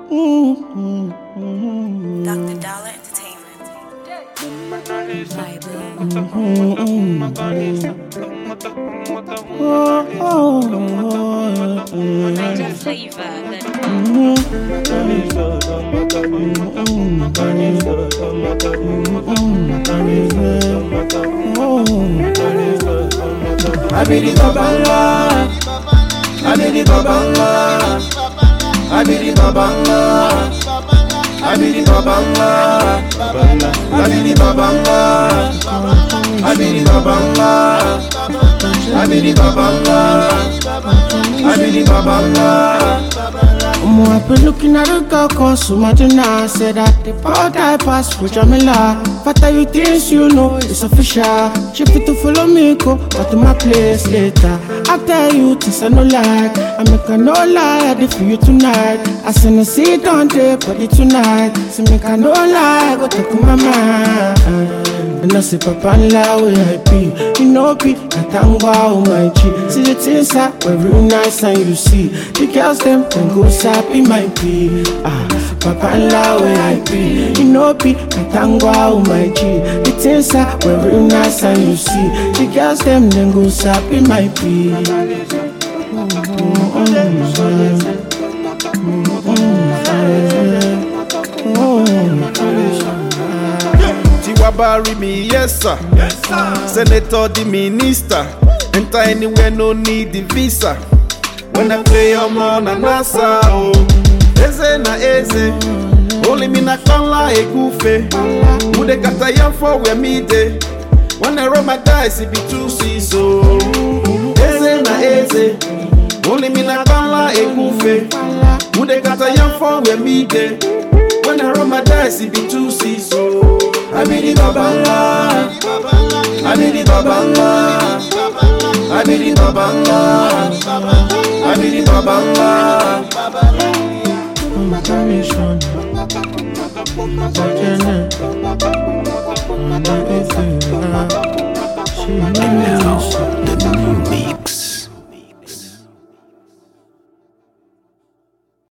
Dr. Dollar Entertainment. Bible. Niger flavor. I be the babala, I be the babala, I be the babala, I be the babala, I be the babala, I be the babala, I be the babala, I be the babala. Omo, I've been looking at the girl called Sumadina Said that the power type pass for Jamila But you things you know it's official She fit to follow me, go But to my place later I tell you things I no like I make a no lie, I did for you tonight I send a seat on the body tonight So make a no lie, go talk to my mind and I say, Papa, la way I be. You know, be that I'm wow, my G. See the things that were real nice, and you see the girls, them, then go sappy, my be. Ah, Papa, la way I be. You know, be that I'm wow, my G. The things that were real nice, and you see the girls, them, then go sappy, my be. Tiwa bury me, yes sir. Senator, the minister. Enter anywhere, no need the visa. When I play, I'm on a NASA. Oh, eze na eze. Only me na kala egufe. Mude kata yam for where me dey. When I roll my dice, it be two C's. Oh, eze na eze. Only me na kala egufe. Mude kata yam for where me dey. When I roll my dice, it be two C's. Oh, I be the babala, I be the babala, I be the babala, I be the babala. My permission, my permission, my permission.